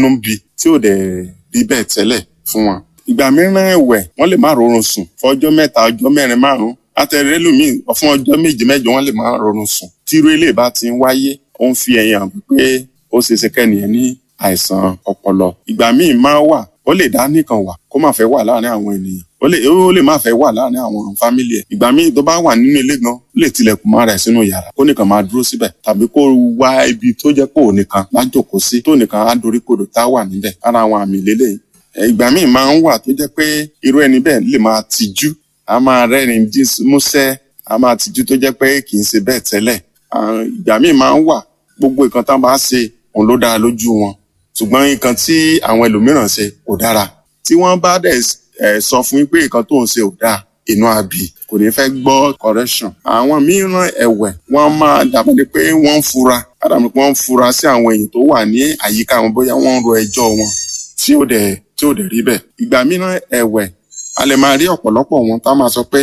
nínú ń bi tí ò dẹ̀ rí bẹ́ẹ̀ tẹ́lẹ̀ fún wọn. ìgbà mìíràn ẹ̀wẹ̀ wọ́n lè má rọrùn sùn fún ọjọ́ mẹ́ta ọjọ́ mẹ́rin márùn-ún àtẹ̀rẹ́ lómi fún ọjọ́ méje mẹ́jọ wọ́n lè má rọrùn sùn. tírú ilé bá ti ń wáyé ó ń fi ẹ̀yìn hàn pé ó ṣe é ṣe kẹ́nìyàn ní àìsàn ọpọlọ. ìgbà míì máa wà ó lè dá nìkan wà kó má fẹ́ wà láàárín àwọn ènìyàn ó lè ó lè má fẹ́ wà láàárín àwọn fámìlì ẹ̀ ìgbà míì tó bá wà nínú ilé gan ó lè tilẹ̀kùn máa rẹ̀ sínú yàrá kó nìkan máa dúró síbẹ̀ tàbí kó wá ibi tó jẹ́ pé òun nìkan lájòkó sí tó nìkan á dorí kodò tá a wà níbẹ̀ ara àwọn àmì lélẹ̀ ìgbà míì máa ń wà tó jẹ́ pé irú ẹni bẹ́ẹ̀ lè máa tijú a máa rẹ́rìn músẹ́ a máa tijú tó jẹ́ pé kì í ṣe bẹ́ẹ̀ tẹ́lẹ̀ ìgbà míì máa ń wà gbogbo nǹkan tán bá ṣe òun ló dára lójú wọn ṣùgbọ́n nǹkan tí àwọn ẹlòmíràn ṣe kò dára tí wọ́n bá dẹ̀ ẹ sọ fún yín pé nǹkan tó ń ṣe ò dáa inú àbí kò ní fẹ́ gbọ́ correction. àwọn mìíràn ẹ̀wẹ̀ wọ́n máa dàbọ̀ ni pé wọ́n ń fura dàbọ̀ pé wọ́n ń fura sí àwọn èèyàn tó wà ní àyíká wọn bóyá wọ́n ń ro ẹjọ́ wọn tí ò dẹ̀ tí ò dẹ̀ rí bẹ́ẹ̀. ìgbà mìíràn ẹ̀wẹ̀ a lè máa rí ọ̀pọ̀lọpọ̀ wọn tá a máa sọ pé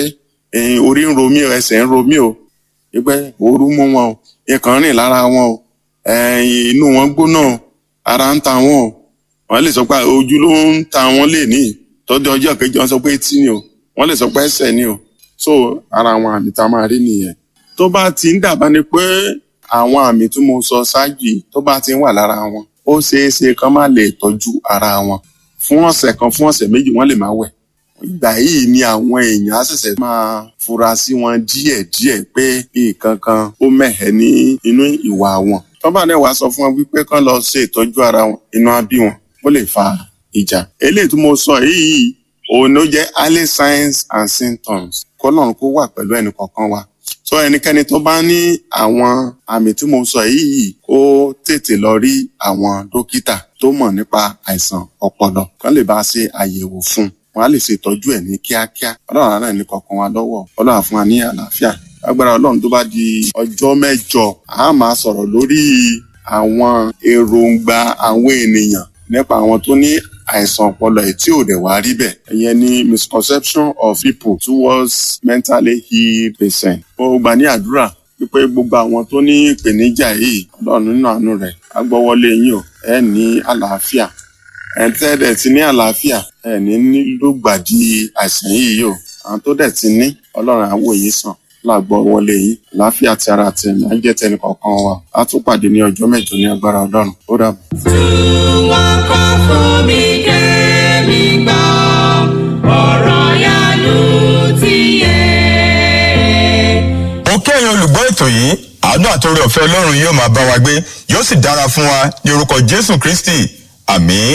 orí ń ro mí o ẹsẹ̀ ń ro mí o pé ooru mú wọn o nǹkan rìn lára wọn o inú wọn gbóná o ara ń ta wọn o wọ́n lè sọ pé ojú ló ń ta wọn lè níyì tọ́jú ọjọ́ kejì wọn sọ pé etí ni o wọ́n lè sọ pé ẹsẹ̀ ni o so ara àwọn àmì tá a máa rí nìyẹn tó bá ti ń dàbá ni pé àwọn àmì tí mo sọ ṣáájú yìí tó bá ti ń wà lára wọn ó ṣeé ṣe kán má lè tọ́jú ara wọn fún ọ̀sẹ̀ kan fún ọ̀sẹ̀ méjì wọ́n lè má wẹ̀ ìgbà yìí ni àwọn èèyàn á ṣẹ̀ṣẹ̀ máa fura sí wọn díẹ̀díẹ̀ pé nǹkan kan ó mẹ̀hẹ́ ní inú ìwà wọn tó bá dẹ̀ wá sọ fún wọn wípé kán lọ ṣe ìtọ́jú ara wọn inú á bí wọn ó lè fa ìjà eléyìí tí mo sọ yìí òun ló jẹ́ early signs and symptoms kọ́lọ́run kó wà pẹ̀lú ẹnì kọ̀ọ̀kan wa so ẹnikẹ́ni tó bá ní àwọn àmì tí mo sọ yìí kó tètè lọ rí àwọn dókítà tó mọ̀ nípa àìsàn ọpọlọ kán lè bá a ṣe àyẹ̀wò fún un wọn á lè ṣe ìtọ́jú ẹ̀ ní kíákíá ọlọ́run àárẹ̀ ní kọ̀ọ̀kan wa lọ́wọ́ ọlọ́run á fún wa ní àlàáfíà agbára ọlọ́run tó bá di ọjọ́ mẹ́jọ a máa sọ̀rọ̀ lórí àwọn èròǹgbà àwọn ènìyàn nípa àwọn tó ní àìsàn ọpọlọ ẹ̀ tí ò dẹ̀ wá rí bẹ́ẹ̀. ìyẹn ni misconception of people towards mentally ill patients. ó gbà ní àdúrà wípé gbogbo àwọn tó ní ìpèníjà yìí ọlọ́run nínú àánú rẹ̀ á gbọ́wọ́lé yín o ẹ ní àlàáfíà ẹ tẹ́ dẹ̀ ti ní àlàáfíà ẹ ní nílùgbàdì àìsàn yìí o àwọn tó dẹ̀ ti ní ọlọ́run á wò yín sàn láàgbọ́ wọlé yìí láàfíà ti ara ti ẹ̀mí á jẹ́ tẹnì kọ̀ọ̀kan wa á tún pàdé ní ọjọ́ mẹ́jọ ní agbára ọlọ́run ó dàbọ̀. wọ́n kọ́ fún mi kẹ́mi gbọ́ ọ̀rọ̀ yanu ti yé. ó kẹ́yìn olùgbọ́ ètò yìí àánú àtòrí ọ̀fẹ́ ọlọ́run yóò máa bá wa gbé yóò sì dára fún wa ní orúkọ jésù kristi àmín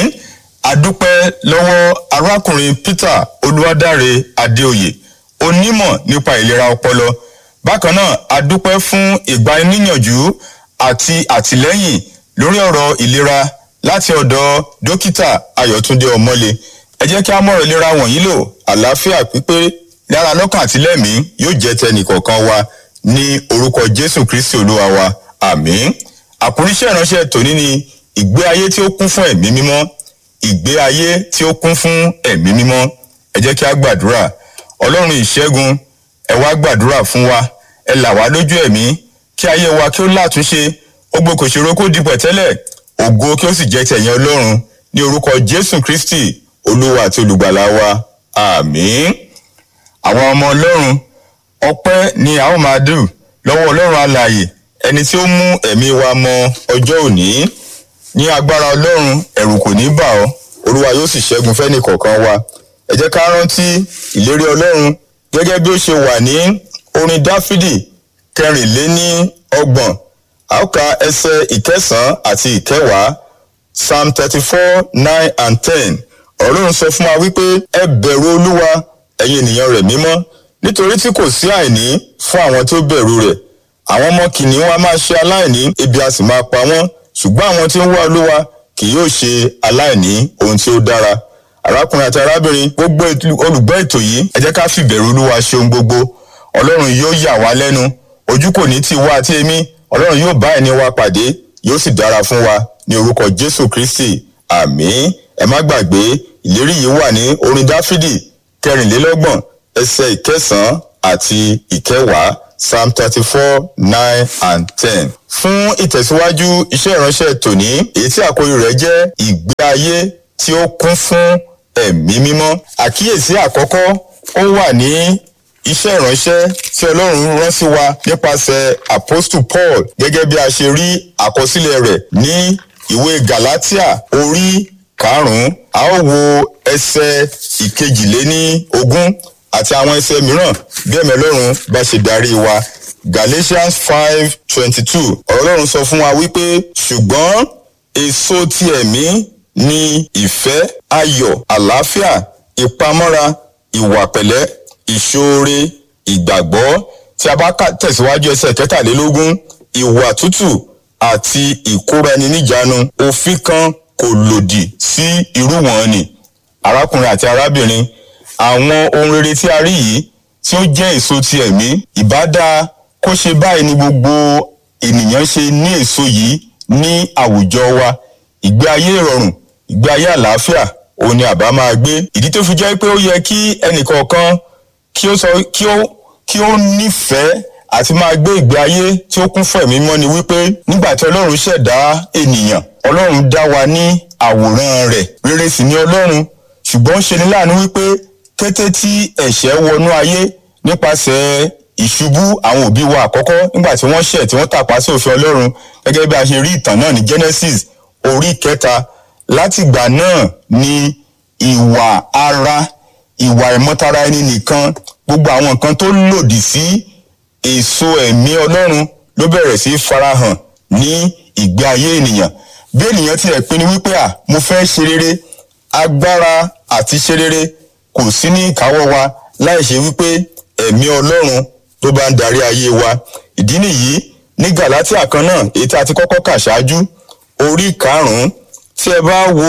adúpẹ́ lọ́wọ́ arákùnrin peter olúwadáre adéoyè onímọ̀ nípa ìlera ọpọlọ bákan náà adúpẹ́ fún ìgbaníyànjú àti àtìlẹ́yìn lórí ọ̀rọ̀ ìlera láti ọ̀dọ̀ dókítà ayọ̀túndé ọmọlé ẹ jẹ́ kí a mọ̀rọ̀ ìlera wọ̀nyí lò àlàáfíà pípé lára lọ́kàn àtìlẹ́mí yóò jẹ́ tẹnìkọ̀ọ̀kan wa ní orúkọ jésù kristi olúwa wa àmín àkúríṣẹ́ ìránṣẹ́ tòní ni ìgbé ayé tí ó kún fún ẹ̀mí mímọ́ ìgbé ayé tí ó kún fún ẹ̀mí mímọ́ ẹ jẹ́ kí a gbàdúrà ọlọ́run ìṣẹ́gun ẹ wá gbàdúrà fún wa ẹ là wá lójú ẹ̀mí kí ayé wa kí ó látúnṣe ó gbé kò ṣòro kó di pẹ̀tẹ́lẹ̀ ògo kí ó sì jẹ́ tẹ̀yìn ọlọ́run ní orúkọ jésù kristi olúwa àti olùgbàlà wa àmín àwọn ọmọ ọlọ́run ọpẹ́ ni a ó máa dù lọ́wọ́ ọlọ́run alààyè ẹni tí ó mú ẹ̀mí wa mọ ọjọ́ òní ní agbára ọlọ́run ẹ̀rù kò ní bà ọ́ olúwa yóò sì ṣẹ́gun fẹ́nì kọ̀ọ̀kan wa ẹ jẹ́ ká rántí ìlérí ọlọ́run gẹ́gẹ́ bí ó ṣe wà ní orin dáfídì kẹrìnléní ọgbọ̀n àókà ẹsẹ̀ ìkẹsàn-án àti ìkẹwàá psalm thirty four nine and ten ọlọ́run sọ fún wa wípé ẹ bẹ̀rù olúwa ẹ̀yin ènìyàn rẹ̀ mímọ́ nítorí tí kò sí àìní fún àwọn tó bẹ̀rù rẹ̀ àwọn ọmọ kìnìún a máa ṣe aláìní ebi a sì máa pa wọ́n ṣùgbọ́n àwọn tí ń wá olúwa kì yóò ṣe aláìní ohun tí ó dára arákùnrin àti arábìnrin gbogbo olùgbọ́ ètò yìí ẹ jẹ́ ká fìbẹ̀rù olúwa ṣe ohun gbogbo ọlọ́run yóò yà wá lẹ́nu ojú kò ní tì wá àti èmi ọlọ́run yóò bá ẹni wa pàdé yóò sì dára fún wa ní orúkọ jésù kristi àmín ẹ má gbàgbé ìlérí yìí wà ní orin dáfídì kẹrìnlélọ́gbọ̀n ẹsẹ̀ ìkẹsàn-án àti ìkẹwàá psalm thirty four nine and ten. fún ìtẹ̀síwájú iṣẹ́ ìránṣẹ́ tòní èyí tí àkórí rẹ̀ jẹ́ ìgbé ayé tí ó kún fún ẹ̀mí mímọ́. àkíyèsí àkọ́kọ́ ó wà ní iṣẹ́ ìránṣẹ́ tí ọlọ́run rán sí wa nípasẹ̀ apostle paul gẹ́gẹ́ bí a ṣe rí àkọsílẹ̀ rẹ̀ ní ìwé galatia orí karùn-ún a ó wo ẹsẹ̀ ìkejìléní ogún àti àwọn ẹsẹ̀ mìíràn bí ẹ̀mí ọlọ́run bá ṣe darí wa galatians five twenty two ọlọ́run sọ fún wa wípé ṣùgbọ́n èso ti ẹ̀mí ni ìfẹ́ ayọ̀ àlàáfíà ìpamọ́ra ìwà pẹ̀lẹ́ ìṣoore ìgbàgbọ́ tí a bá tẹ̀síwájú ẹsẹ̀ kẹtàlélógún ìwà tútù àti ìkóraẹni-níjàánu òfin kan kò lòdì sí irú wọn ni arákùnrin àti arábìnrin àwọn ohun rere tí a rí yìí tí ó jẹ́ èso ti ẹ̀mí ìbádá kó ṣe báyìí ni gbogbo ènìyàn ṣe ní èso yìí ní àwùjọ wa ìgbé ayé ìrọ̀rùn ìgbé ayé àlàáfíà òun ni àbá máa gbé ìdí tó fi jẹ́ pé ó yẹ kí ẹnìkọ̀ọ̀kan kí ó sọ kí ó kí ó nífẹ̀ẹ́ àti máa gbé ìgbé ayé tí ó kún fún ẹ̀mí mọ́ ni wípé nígbà tí ọlọ́run ṣẹ̀dá ènìyàn ọlọ́run dá wa ní àwòrán rẹ̀ rere sì ni ọlọ́run ṣùgbọ́n ṣe ni láàánú wípé kété tí ẹ̀ṣẹ̀ wọnú ayé nípasẹ̀ ìṣubú àwọn òbí wa àkọ́kọ́ nígbà tí wọ́n ṣẹ̀ tí wọ́n tàpá sí òfin ọlọ́run gẹ́gẹ́ bí a ṣe rí ìtàn náà ní genesis orí kẹta látìgbà náà ni ìwà ara ìwà ìmọ̀tara ẹni nìkan gbogbo àwọn nǹkan tó lòdì sí èso ẹ̀mí ọlọ́run ló bẹ̀rẹ̀ sí farahàn ní ìgbé ayé ènìyàn bí ènìyàn tilẹ̀ pinnu wípé à mo fẹ́ ṣe rere agbára àti ṣe rere kò sí ní ìkáwọ́ wa láì ṣe wípé ẹ̀mí ọlọ́run tó bá ń darí ayé wa ìdí nìyí ní galatia kan náà èyí tí a ti kọ́kọ́ kà ṣáájú orí karùn-ún tí ẹ bá wo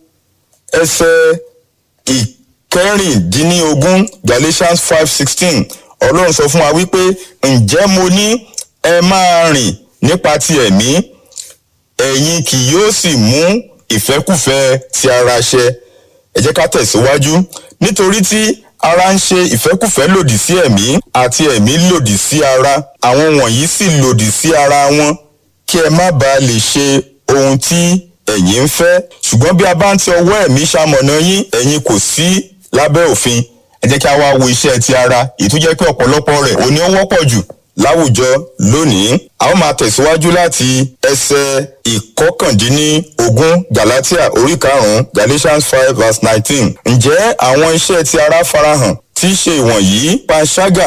ẹsẹ̀ ìkẹrìndínlógún galatians five sixteen ọlọ́run sọ fún wa wípé ǹjẹ́ mo ní ẹ máa rìn nípa ti ẹ̀mí ẹ̀yin kì yóò sì mú ìfẹ́kùfẹ́ ti ara ṣẹ ẹ jẹ́ ká tẹ̀síwájú nítorí tí ara ń ṣe ìfẹ́kùfẹ́ lòdì sí ẹ̀mí àti ẹ̀mí lòdì sí ara àwọn wọ̀nyí sì lòdì sí ara wọn kí ẹ má bàa lè ṣe ohun tí ẹ̀yin ń fẹ́ ṣùgbọ́n bí a bá ń ti ọwọ́ ẹ̀mí ṣamọ̀nà yín ẹ̀yin kò sí lábẹ́ òfin ẹ jẹ́ kí a wá wo iṣẹ́ ti ara èyí tó jẹ́ pé ọ̀pọ̀lọpọ̀ rẹ̀ òní ó wọ́pọ̀ jù láwùjọ lónìí a ó máa tẹ̀síwájú láti ẹsẹ̀ ìkọkàndínlógún galatia orí karùn-ún galatians five verse nineteen ǹjẹ́ àwọn iṣẹ́ ti ara farahàn tí í ṣe ìwọ̀nyí panṣágà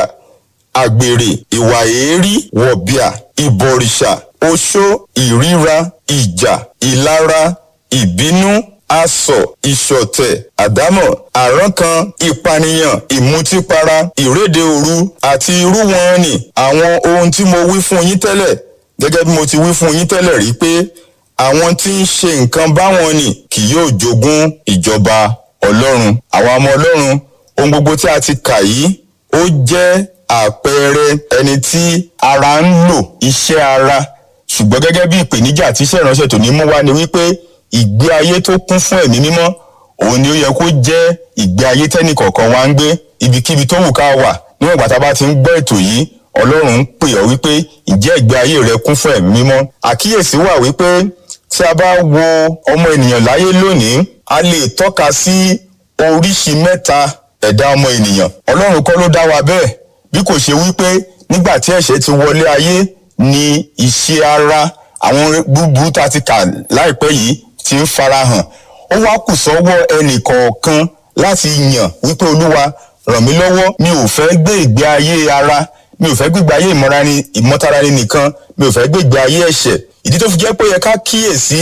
àgbèrè ìwà èérí wọ̀bìà ìbọ̀rìṣà oṣó ìríra ìjà ìlara ìbínú asọ̀ ìṣọ̀tẹ̀ àdámọ̀ àrankàn ìpànìyàn ìmutípara ìréde òru àti irú wọn ni àwọn ohun tí mo wí fún yín tẹ́lẹ̀ gẹ́gẹ́ bí mo ti wí fún yín tẹ́lẹ̀ rí pé àwọn tí ń ṣe nǹkan báwọn ni kì yóò jogún ìjọba ọlọ́run àwọn ọmọ ọlọ́run ohun gbogbo tí a ti kà yìí ó jẹ́ àpẹẹrẹ ẹni tí ara ń lò iṣẹ́ ara ṣùgbọ́n gẹ́gẹ́ bí ìpèníjà tí iṣẹ́ ìránṣẹ́ tòní mú wá ni wípé ìgbé ayé tó kún fún ẹ̀mí mímọ́ òun ni ó yẹ kó jẹ́ ìgbé ayé tẹ́nì kọ̀ọ̀kan wá ń gbé ibikíbi tó wù ká wà níwọ̀n ìgbà tá a bá ti ń gbọ́ ètò yìí ọlọ́run ń pè ọ́ wípé ǹjẹ́ ìgbé ayé rẹ kún fún ẹ̀mí mímọ́ àkíyèsí wà wípé tí a bá wo ọmọ ènìyàn láyé lónìí a lè tọ́ka sí oríṣi mẹ́ta ẹ̀dá ọmọ ènìyàn ọlọ́run kọ́ ló dá wa bẹ́ẹ̀ bí kò ṣe wípé nígbà tí ẹ̀ṣẹ̀ ti wọlé ayé ni iṣẹ́ ara àwọn búburú tá a ti kà láìpẹ́ yìí ti ń farahàn ó wá kù sọ́wọ́ ẹnì kọ̀ọ̀kan láti yàn wípé olúwa ràn mí lọ́wọ́ mi ò fẹ́ gbé ìgbé ayé ara mi ò fẹ́ gbé ìgbé ayé ìmọ̀tara ni nìkan mi ò fẹ́ gbé ìgbé ayé ẹ̀ṣẹ̀ ìdí tó fi jẹ́ pé ó yẹ ká kíyèsí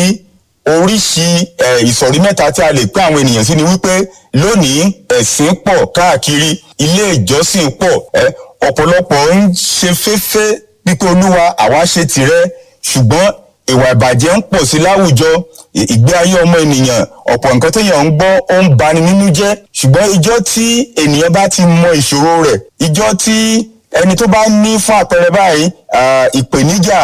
oríṣi ìsọ̀rí mẹ́ta tí a lè pín àwọn ènìyàn sí ni wípé lónìí ẹ̀sìn pọ̀ káàkiri ilé ìjọsìn pọ̀ ọ̀pọ̀lọpọ̀ ń ṣe féfé wípé olúwa àwa ṣe tìrẹ ṣùgbọ́n ìwà ìbàjẹ́ ń pọ̀ sí láwùjọ ìgbé ayé ọmọ ènìyàn ọ̀pọ̀ nǹkan téèyàn ń gbọ́ ó ń bani nínú jẹ́ ṣùgbọ́n ìjọ́ tí ènìyàn bá ti mọ ìṣòro rẹ̀ ìjọ́ tí ẹni tó bá ní fún àpẹẹrẹ báyìí ìpèníjà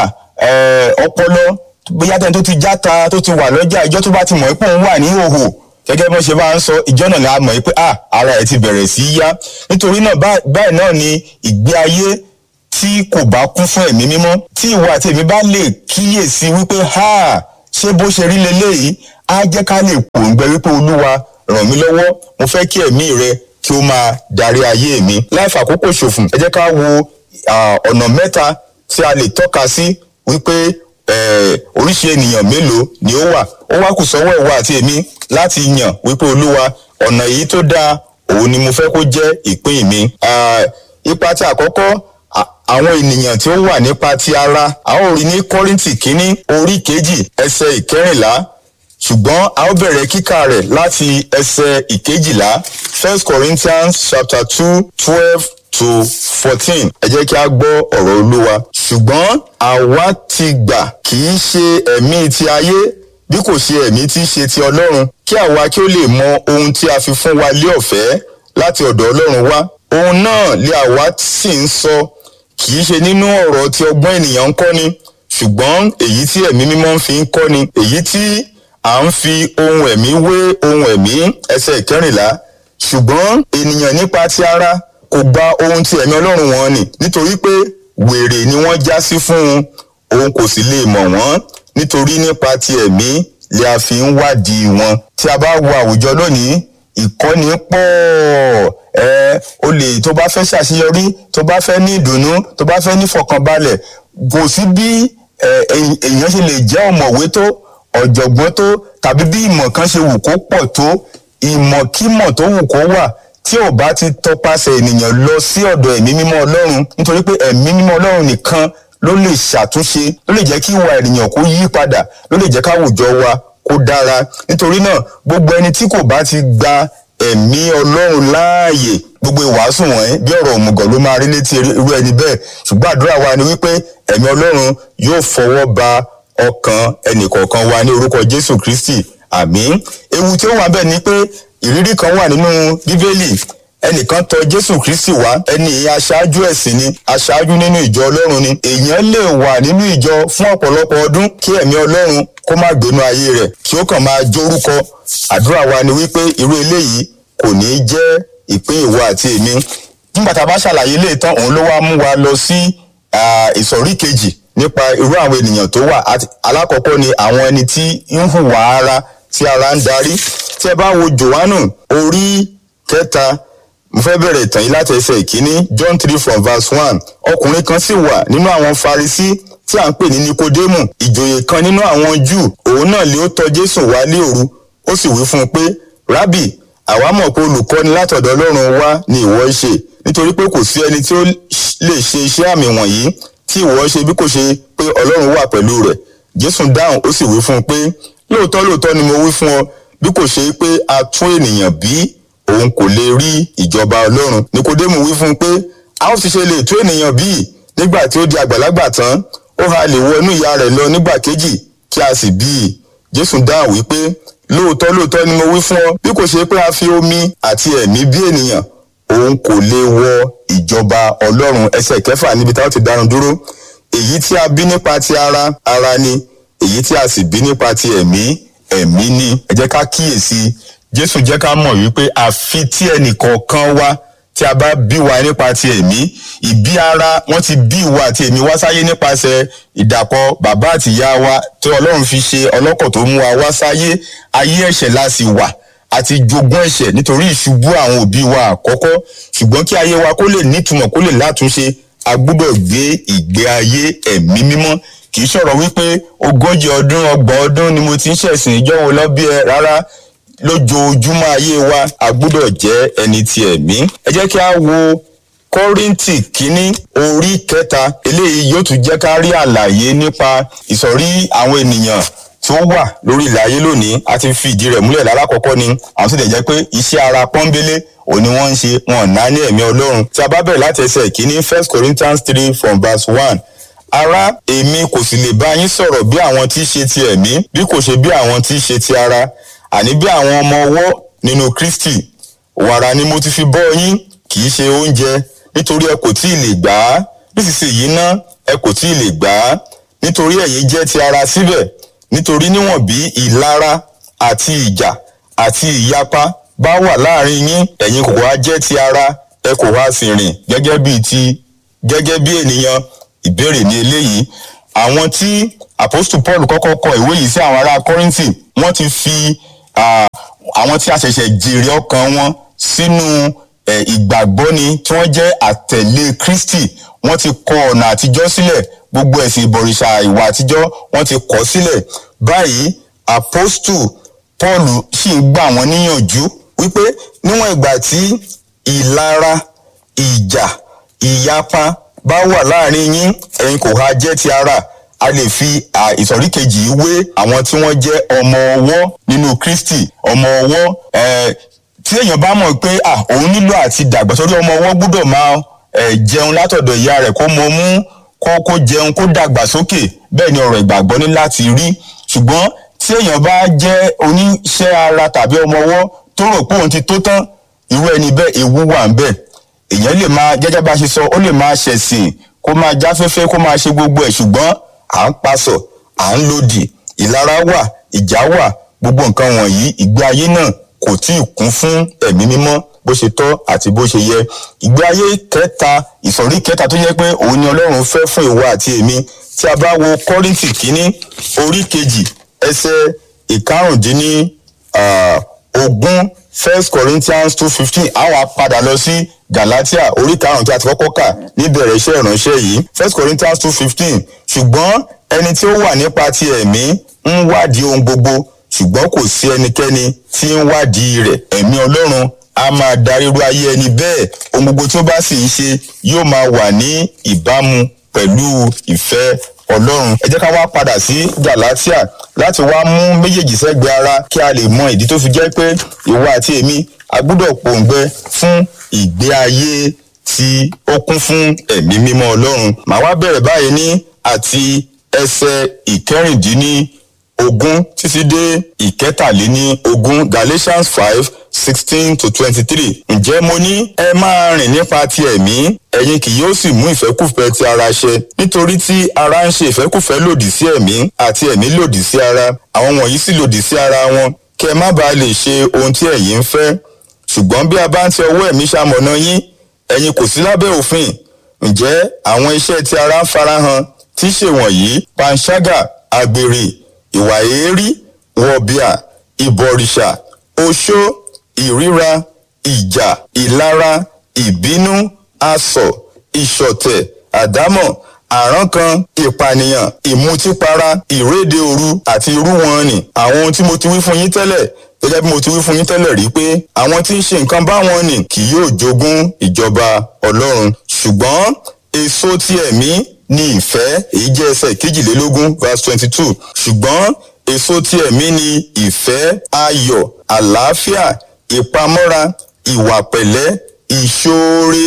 ọpọlọ bóyá tẹni tó ti játa tó ti wà lọ́jà ìjọ́ tó bá ti mọ̀ pé òun wà ní ìhòhò gẹ́gẹ́ bí wọ́n ṣe máa ń sọ ìjọ́ náà la mọ̀ pé ah ara ẹ̀ ti bẹ̀rẹ̀ sí í yá nítorí náà báyìí náà ni ìgbé ayé tí kò bá kún fún ẹ̀mí mímọ́ tí ìwọ àti èmi bá lè kíyèsí wípé ha ṣé bó ṣe rí leléyìí á jẹ́ ká lè pòǹgbẹ wípé olúwa ràn mí lọ́wọ́ mo fẹ́ kí ẹ̀mí rẹ kí ó máa darí ayé mi láì fàkókò ṣòfò ẹ jẹ́ ká wo ah, ọ̀nà mẹ́ta tí a lè tọ́ka sí wípé eh, oríṣi ènìyàn mélòó ni ó wà ó wá kù sọ́wọ́ ìwọ àti èmi láti yàn wípé olúwa ọ̀nà èyí tó dáa òun ni mo fẹ́ kó jẹ́ ìpín mi. Ah, ipa tí àkọ́kọ́ à- àwọn ènìyàn tí ó wà nípa ti ara a ó rí ní kọ́rìntì kínní orí kejì ẹsẹ̀ ìkẹrìnlá ṣùgbọ́n a ó bẹ̀rẹ̀ kíkà rẹ̀ láti ẹsẹ̀ ìkejìlá first corinthians chapter two twelve to fourteen ẹ jẹ́ kí a gbọ́ ọ̀rọ̀ olúwa ṣùgbọ́n àwa ti gbà kì í ṣe ẹ̀mí ti ayé bí kò ṣe ẹ̀mí tí í ṣe ti ọlọ́run kí àwa kí ó lè mọ ohun tí a fi fún wa lé ọ̀fẹ́ láti ọ̀dọ̀ ọlọ́run wá ohun náà lé àwa sì ń sọ kì í ṣe nínú ọ̀rọ̀ tí ọgbọ́n ènìyàn ń kọ́ni ṣùgbọ́n èyí tí ẹ̀mí mímọ́ fi ń kọ́ni èyí tí à ń fi ohun ẹ̀mí wé ohun ẹ̀mí ẹsẹ̀ ìkẹrìnlá ṣùgbọ́n ènìyàn nípa ti ara kò gba ohun tí ẹ̀mí ọlọ́run wọn nì nítorí pé wèrè ni wọ́n já sí fún un òun kò sì lè mọ̀ wọ́n nítorí nípa ti ẹ̀mí lè a fi ń wádìí wọn tí a bá wo àwùjọ lónìí ìkọ́ni pọ̀ ẹ o lè tó bá fẹ́ ṣàṣeyọrí tó bá fẹ́ ní ìdùnnú tó bá fẹ́ ní fọkànbalẹ̀ kò sí bí ẹ, èyí- èèyàn ṣe lè jẹ́ ọ̀mọ̀wé tó ọ̀jọ̀gbọ́n tó tàbí bí ìmọ̀ kan ṣe wù kó pọ̀ tó ìmọ̀kímọ̀ tó wù kó wà tí ò bá ti tọpasẹ̀ ènìyàn lọ sí ọ̀dọ̀ ẹ̀mí mímọ́ ọlọ́run nítorí pé ẹ̀mí mímọ́ ọlọ́run nìkan ló lè ṣàtúnṣe ló lè jẹ́ kí ìwà ènìyàn kó yí padà ló lè jẹ́ káwùjọ wa kó dára nítorí náà gbogbo ẹni tí kò bá ti gba ẹ̀mí ọlọ́run láàyè gbogbo ìwàásù wọ̀nyí bí ọ̀rọ̀ òmùgọ̀ ló máa rí létí irú ẹni bẹ́ẹ̀ ṣùgbọ́n àdúrà wa ni wípé ẹ̀mí ọlọ́run yóò fọwọ́ ba ọkàn ẹnìkọ̀ọ̀kan wa ní orúkọ jésù kristi àmín ewu tí ó wà bẹ́ẹ̀ ni pé ìrírí kan wà nínú bíbélì ẹnìkan tọ jésù kristi wá ẹni aṣáájú ẹ̀sìn ni aṣáájú nínú ìjọ ọlọ́run ni èèyàn lè wà nínú ìjọ fún ọ̀pọ̀lọpọ̀ ọdún kí ẹ̀mí ọlọ́run kó má gbénú ayé rẹ̀ kí ó kàn máa jórúkọ àdúrà wa ni wípé irú eléyìí kò ní í jẹ́ ìpín ìwọ àti èmi nígbà tá a bá ṣàlàyé lè tán òun ló wá mú wa lọ sí ah, ìsọ̀rí kejì nípa irú àwọn ènìyàn tó wà Àti- alákọ̀ọ́kọ́ ni àwọn ẹni tí ń hùwà ara tí ara ń darí tí ẹ bá wo johannu orí kẹta mo fẹ́ bẹ̀rẹ̀ ìtàn yìí láti ẹsẹ̀ ìkíní john three from verse one ọkùnrin kan sì wà nínú àwọn farisí tí à ń pè ní nikodemu ìjòyè kan nínú àwọn júù òun náà lé ó tọ jésù wá lé òru ó sì wí fún un pé rábì àwa mọ̀ pé olùkọ́ni látọ̀dọ̀ ọlọ́run wá ni ìwọ ń ṣe nítorí pé kò sí ẹni tí ó lè ṣe iṣẹ́ àmì wọ̀nyí tí ìwọ ṣe bí kò ṣe pé ọlọ́run wà pẹ̀lú rẹ̀ jésù dáhùn ó sì wí fún un pé lóòótọ́ lóòótọ́ ni mo wí fún ọ bí kò ṣe pé a tún ènìyàn bí òun kò lè rí ìjọba ọlọ́run nikodemu wí fún un pé a ó ti ṣe lè tún ènìyàn bí nígbà tí ó di àgbàlagbà tán ó ha lè wọ inú ìyá rẹ̀ lọ nígbà kejì kí a sì bí i jésù dáhùn wípé lóòótọ́ lóòótọ́ ni mo wí fún ọ bí kò ṣe pé a fi omi àti ẹ̀mí bí ènìyàn òun kò lè wọ ìjọba ọlọ́run ẹsẹ̀ kẹfà níbi táwọn ti dánu dúró èyí tí a bí nípa ti ara ara ni èyí tí a sì bí nípa ti ẹ̀mí ẹ̀mí ni ẹ jẹ́ ká kíyèsí jésù jẹ́ ká mọ̀ wípé àfi tí ẹnìkọ̀ọ̀kan wa tí a bá bí wa nípa ti ẹ̀mí ìbí ara wọ́n ti bí ìwà àti ẹ̀mí wá sáyé nípasẹ̀ ìdàpọ̀ bàbá àti ìyá wa tí ọlọ́run fi ṣe ọlọ́kọ̀ tó mú wa wá sáyé ayé ẹ̀ṣẹ̀ la sì wà àti jogún ẹ̀ṣẹ̀ nítorí ìṣubú àwọn òbí wa àkọ́kọ́ ṣùgbọ́n kí ayé wa kó lè nítumọ̀ kó lè látúnṣe a gbúdọ̀ gbé ìgbé ayé ẹ̀mí mímọ́ kì í ṣọ̀rọ̀ wípé ogójì ọdún ọgbọ̀n ọdún ni mo ti ń ṣẹ̀sìn ìjọ́wọ́ lọ́bí ẹ rárá lójoojúmọ́ ayé wa a gbúdọ̀ jẹ́ ẹni ti ẹ̀mí ẹ jẹ́ kí a wo kọ́ríntì kínní orí kẹta eléyìí yóò tún jẹ́ ká rí àlàyé nípa ìsọ̀rí àwọn ènìyàn tí ó wà lórí ilẹ̀ ayé lónìí a ti fi ìdí rẹ̀ múlẹ̀ lálákọ̀ọ́kọ́ ni àwọn tó lè jẹ́ pé iṣẹ́ ara pọ́nbélé òun ni wọ́n ń ṣe wọn ò ná ní ẹ̀mí ọlọ́run tí a bá bẹ̀rẹ̀ láti ẹsẹ̀ ìkíní first corinthians three from verse one ará èmi kò sì lè bá yín sọ̀rọ̀ bí àwọn tí í ṣe ti ẹ̀mí bí kò ṣe bí àwọn tí í ṣe ti ara àní bí àwọn ọmọ ọwọ́ nínú kristi wàrà ni mo ti fi bọ́ yín kì í ṣe oúnjẹ nítorí ẹ kò tí ì lè gbà á nísinsìnyí ná ẹ kò tí ì lè gbà á nítorí ẹ̀yin jẹ́ ti ara síbẹ̀ nítorí níwọ̀n bí ìlara àti ìjà àti ìyapa bá wà láàrin yín ẹ̀yin kò wá jẹ́ ti ara ẹ kò wá sì rìn gẹ́gẹ́ bíi ti gẹ́gẹ́ bí ènìyàn ìbéèrè ní eléyìí àwọn tí apostle paul kọ́kọ́ kọ ìwé yìí sí àwọn ará kọ́rìntì wọ́n ti fi ah, àwọn tí a ṣẹ̀ṣẹ̀ jèrè ọkàn wọn sínú eh, ìgbàgbọ́ni tí wọ́n jẹ́ àtẹ̀lé kristi wọ́n ti kọ ọ̀nà àtijọ́ sílẹ̀ gbogbo ẹ̀sìn ìbọ̀rìṣà ìwà àtijọ́ wọ́n ti kọ̀ sílẹ̀ báyìí apostle paul sì ń gbà wọ́n níyànjú wípé níwọ̀n ìgbà tí ìlara ìjà ìyapa bá wà láàrin yín ẹ̀yin kò ha jẹ́ ti ara a lè fi à, ìsọ̀rí kejì yìí wé àwọn tí wọ́n jẹ́ ọmọ ọwọ́ nínú kristi ọmọ ọwọ́ eh, tí èèyàn bá mọ̀ pé à òun nílò àti dàgbà sórí ọmọ ọwọ́ gbọ́dọ̀ máa eh, jẹun látọ̀dọ̀ ìyá rẹ̀ kó mọ mú kó kó jẹun kó dàgbà sókè bẹ́ẹ̀ ni ọ̀rọ̀ ìgbàgbọ́ ní láti rí ṣùgbọ́n tí èèyàn bá jẹ́ oníṣẹ́ ara tàbí ọmọ ọwọ́ tó rò pé òun ti tó tán irú ẹni bẹ́ẹ̀ ewu wà ń bẹ̀ èèyàn lè máa gẹ́gẹ́ bá a ṣe sọ ó lè máa ṣẹ̀sìn kó máa jáfẹ́fẹ́ kó máa ṣe gbogbo ẹ̀ ṣùgbọ́n à ń pasọ̀ à ń lòdì ìlara wà ìjà wà gbogbo nǹkan wọ̀nyí ìgbé ayé náà kò tí ì kún fún ẹ̀mí mímọ́ bó ṣe tọ́ àti bó ṣe yẹ ìgbé ayé kẹta ìsọ̀rí kẹta tó yẹ pé òun ni ọlọ́run fẹ́ fún ìwọ àti èmi tí a bá wo kọ́ríntì kínní orí kejì ẹsẹ̀ ìkarùndínní ah, ogún first corinthians two fifteen àwa padà lọ sí galatia orí karùn-ún tí a ti kọ́kọ́ kà níbẹ̀rẹ̀ iṣẹ́ ìránṣẹ́ yìí first corinthians two fifteen ṣùgbọ́n ẹni tí ó wà nípa ti ẹ̀mí ń wádìí ohun gbogbo ṣùgbọ́n kò sí ẹnikẹ́ni tí ń wádìí rẹ̀ ẹ̀mí ọlọ́run a máa darí irú ayé ẹni bẹ́ẹ̀ ohun gbogbo tí ó bá sì ń ṣe yóò máa wà ní ìbámu pẹ̀lú ìfẹ́ ọlọ́run ẹ jẹ́ ká wá padà sí galatia láti wá mú méjèèjì sẹ́gbẹ̀ẹ́ ara kí a lè mọ ìdí tó fi jẹ́ pé ìwọ àti èmi a gbọ́dọ̀ pòǹgbẹ fún ìgbé ayé tí ó kún fún ẹ̀mí mímọ́ ọlọ́run màá wá bẹ̀rẹ̀ báyìí ní àti ẹsẹ̀ ìkẹrìndínní ogún títí dé ìkẹtàléní ogún galatians five sixteen to twenty-three ǹjẹ́ mo ní ẹ máa rìn nípa ti ẹ̀mí ẹ̀yin kì yóò sì mú ìfẹ́kùfẹ́ ti ara ṣẹ nítorí tí ara ń ṣe ìfẹ́kùfẹ́ lòdì sí ẹ̀mí àti ẹ̀mí lòdì sí ara àwọn wọ̀nyí sì lòdì sí ara wọn kí ẹ má bàa lè ṣe ohun tí ẹ̀yin ń fẹ́ ṣùgbọ́n bí a bá ń tẹ ọwọ́ ẹ̀mí ṣamọ̀nà yín ẹ̀yin kò sí lábẹ́ òfin ǹjẹ́ àwọn iṣẹ́ tí ara ń farahàn tí ṣe wọ̀nyí panṣágà àgbèrè ìwà èérí wọ̀bìà ìbọ̀rìṣà oṣó ìríra ìjà ìlara ìbínú asọ̀ ìṣọ̀tẹ̀ àdámọ̀ àrankàn ìpànìyàn ìmutípara ìréde òru àti irú wọn ni àwọn ohun tí mo ti wí fún yín tẹ́lẹ̀ gẹ́gẹ́ bí mo ti wí fún yín tẹ́lẹ̀ rí pé àwọn tí ń ṣe nǹkan báwọn ni kì yóò jogún ìjọba ọlọ́run ṣùgbọ́n èso ti ẹ̀mí ni ìfẹ́ èyí jẹ́ ẹsẹ̀ kejìlélógún verse twenty two ṣùgbọ́n èso ti ẹ̀mí ni ìfẹ́ ayọ̀ àlàáfíà ìpamọ́ra ìwà pẹ̀lẹ́ ìṣoore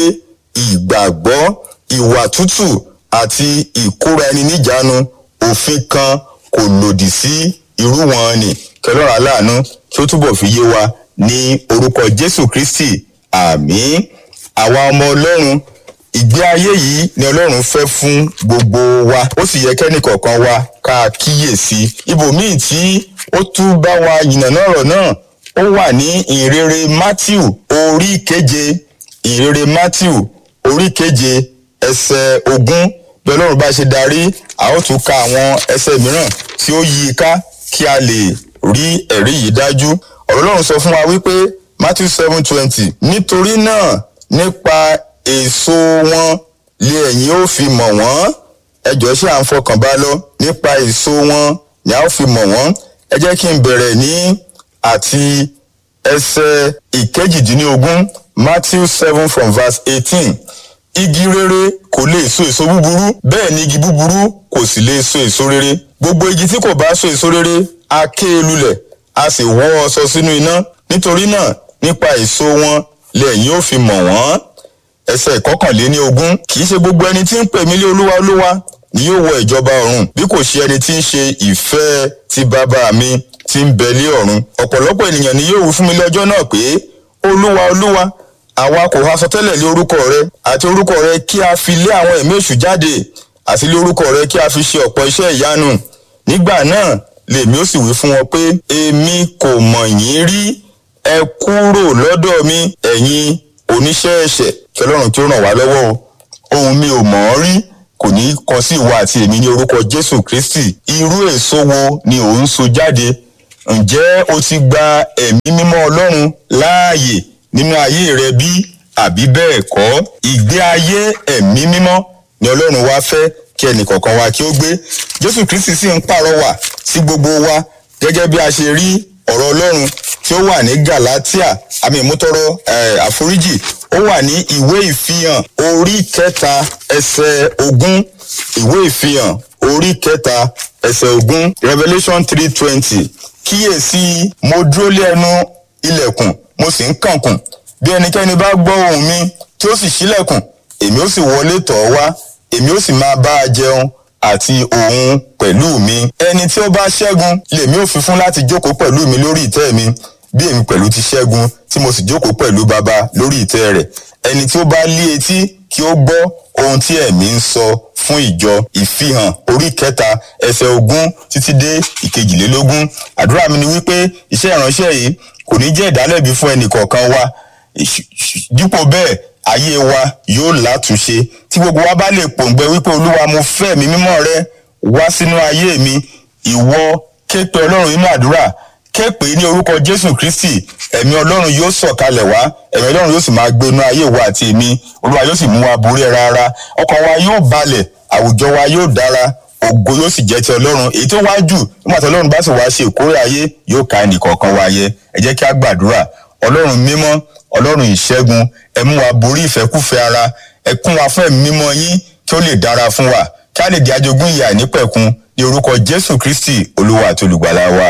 ìgbàgbọ́ ìwà tútù àti ìkóra ẹni níjánu òfin kan kò lòdì sí irú wọn ni kẹlọ́run aláàánú kí ó túbọ̀ fi yé wa ní orúkọ jésù kristi àmín àwa ọmọ ọlọ́run ìgbé ayé yìí ni ọlọ́run fẹ́ fún gbogbo wa ó sì yẹ kẹ́nìkọ̀ọ̀kan wa ká kíyèsí ibòmíì tí ó tún bá wa yìnbọn ọ̀rọ̀ náà ó wà ní ìrere matthew orí keje ìrere matthew orí keje ẹsẹ̀ ogún bí ọlọ́run bá ṣe darí a ó tún ka àwọn ẹsẹ̀ mìíràn tí ó yí i ká kí a lè rí ẹ̀rí yìí dájú ọ̀rọ̀ ọlọ́run sọ fún wa wípé matthew seven twenty nítorí náà nípa èso wọn lé ẹ̀yin ó fi mọ̀ wọ́n ẹjọ́ ṣé à ń fọkàn bá lọ nípa èso wọn ni a ó fi mọ̀ wọ́n ẹ jẹ́ kí n bẹ̀rẹ̀ ní àti ẹsẹ̀ ìkejìdínlógún matthew seven from verse eighteen igi rere kò lè so èso búburú bẹ́ẹ̀ ni igi búburú kò sì lè so èso rere gbogbo igi tí kò bá so èso rere a ké e lulẹ̀ a sì wọ́ ọ sọ sínú iná nítorí náà nípa èso wọn lẹ́yìn ó fi mọ̀ wọ́n ẹsẹ̀ ìkọkànléní ogún kì í ṣe gbogbo ẹni tí ń pè mí lé olúwa olúwa ni yóò wọ ìjọba ọ̀run bí kò ṣe ẹni tí ń ṣe ìfẹ́ ti bàbá mi tí ń bẹ lé ọ̀run ọ̀pọ̀lọpọ̀ ènìyàn ni yóò wí fún mi lọ́jọ́ náà pé olúwa olúwa àwa kò ha sọtẹ́lẹ̀ lé orúkọ rẹ àti orúkọ rẹ kí a fi lé àwọn ẹ̀mí èṣù jáde àti lé orúkọ rẹ kí a fi ṣe ọ̀pọ̀ iṣẹ́ ìyanu nígbà náà lèmi ó sì wí fún wọn pé èmi kò mọ̀ yín rí ẹ kúrò lọ́dọ̀ mi ẹ̀yin oníṣẹ́ ẹ̀ṣẹ̀ kí ọlọ́run kí ó ràn wá lọ́wọ́ o ohun mi ò mọ̀ ọ́ rí kò ní kọ sí ìwọ àti èmi ní orúkọ jésù kristi irú èso wo ni ò ń so jáde ǹjẹ́ o ti gba ẹ̀mí mímọ́ ọlọ́run láàyè nínú ayé rẹ bí àbí bẹ́ẹ̀ kọ́ ìgbé ayé ẹ̀mí mímọ́ ni ọlọ́run wá fẹ́ kí ẹnìkọ̀ọ̀kan wa kí ó gbé jésù kristi sì ń pàrọwà sí gbogbo wa gẹ́gẹ́ bí a ṣe rí ọ̀rọ̀ ọlọ́run tí ó wà ní galatia àmì ìmútọrọ àforíjì ó wà ní ìwé ìfihàn orí kẹta ẹsẹ̀ ogún ìwé ìfihàn orí kẹta ẹsẹ̀ ogún revolution three twenty kíyèsí mo dúró lé ẹnu ilẹ̀kùn mo sì ń kànkùn bí ẹnikẹ́ni bá gbọ́ ohùn mi tí ó sì ṣílẹ̀kùn èmi ó sì wọlé tọ̀ ọ́ wá èmi ó sì máa bá a jẹun àti òun pẹ̀lú mi ẹni tí ó bá ṣẹ́gun lèmi ò fi fún láti jókòó pẹ̀lú mi lórí ìtẹ́ mi bí èmi pẹ̀lú ti ṣẹ́gun tí mo sì jókòó pẹ̀lú baba lórí ìtẹ́ rẹ̀ ẹni tí ó bá lé etí kí ó gbọ́ ohun tí ẹ̀mí ń sọ fún ìjọ ìfihàn orí kẹta ẹsẹ̀ ogún títí dé ìkejìlélógún àdúrà mi ni wípé iṣẹ́ ìránṣẹ́ yìí kò ní jẹ́ ìdálẹ́bi fún ẹnì kọ̀ọ̀kan wa dípò bẹ́ẹ̀ ayé wa yóò látúnṣe tí gbogbo wa bá lè pòǹgbẹ wípé olúwa mo fẹ́ mi mímọ́ rẹ wá sínú ayé mi ìwọ ké pe ọlọ́run nínú àdúrà ké pè ní orúkọ jésù kristi ẹ̀mí ọlọ́run yóò sọ̀kalẹ̀ wá ẹ̀mí ọlọ́run yóò sì máa gbé inú ayé wa àti èmi olúwa yóò sì mú wa borí rárá ọkàn wa yóò balẹ̀ àwùjọ wa yóò dára ògo yóò sì jẹ́ ti ọlọ́run èyí tó wá jù nígbà tí ọlọ́run bá sì wá ṣe ìkórè ayé yóò ka ẹnìkọ̀ọ̀kan wa yẹ ẹ jẹ́ kí a gbàdúrà ọlọ́run mímọ́ ọlọ́run ìṣẹ́gun ẹ mú wa borí ìfẹ́kúfẹ́ ara ẹ kún wa fún ẹ̀mí mímọ́ yín kí ó lè dára fún wa kí a lè di ajogún ìyà nípẹ̀kun ní orúkọ jésù kristi olúwa àti olùgbàlà wa